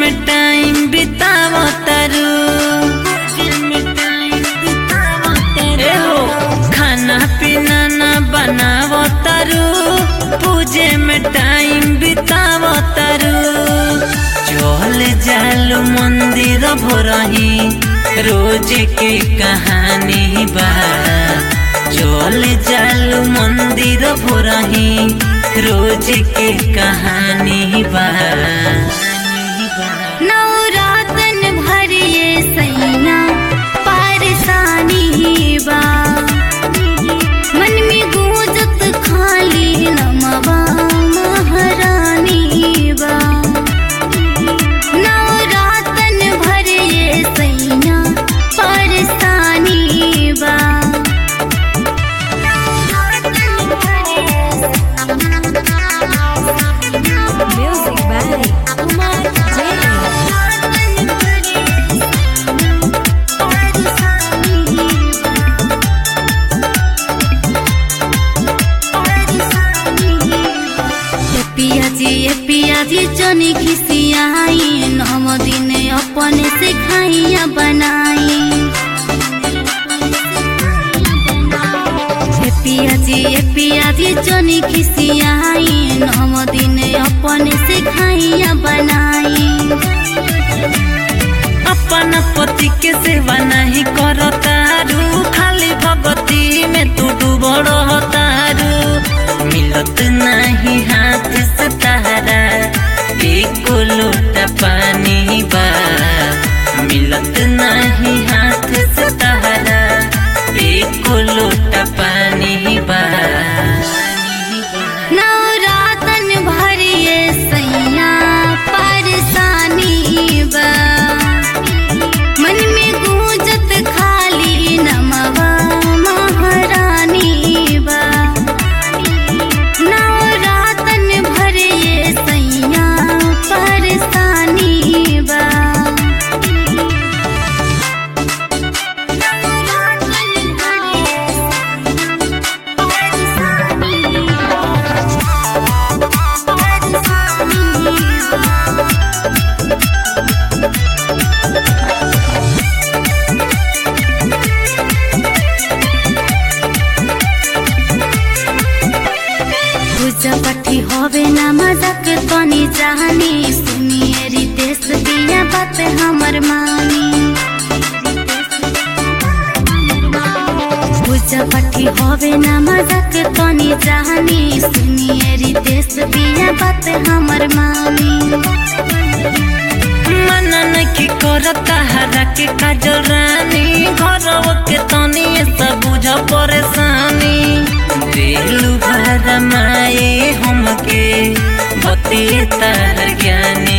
में टाइम बिताव तरु ए हो खाना पीना ना बनाव तरु पूजे में टाइम बिताव तरु चल जालू मंदिर भोरही रोज के कहानी बा चल जालू मंदिर भोरही रोज के कहानी बा नवरातन भरिए सैया पारसानी बा मन में गूंजत खाली नमवा महारानी बा नवरातन भरिए सैया पारसानी बा Music by Kumar Jain. पिया जी ए पिया जी चनी खिसियाई नम दिन अपने से खाइया बनाई ए पिया जी ए पिया जी चनी खिसियाई नम दिन अपने से खाइया बनाई अपन पति के सेवा नहीं करतारू खाली भगती में तू डूबड़ तारू मिलत नहीं हाथ से तारा एक लोटा पानी बा मिलत नहीं हाथ से तारा एक लोटा पानी बा नवरातन भरिए सैया परसानी बा मन में गूंजत खाली नमवा महारानी बा नवरातन भरिए सैया परसानी बा पूजा पाठी होवे ना मजाक तनी जानी सुनिए रितेश दिया बात हमर मानी पूजा पाठी होवे ना मजाक तनी जानी सुनिए रितेश दिया बात हमर मानी मनन की करता हरा के काजल रानी घर के तनी सब बुझ परेशानी दिलु भर माए हमके बते तार ज्ञानी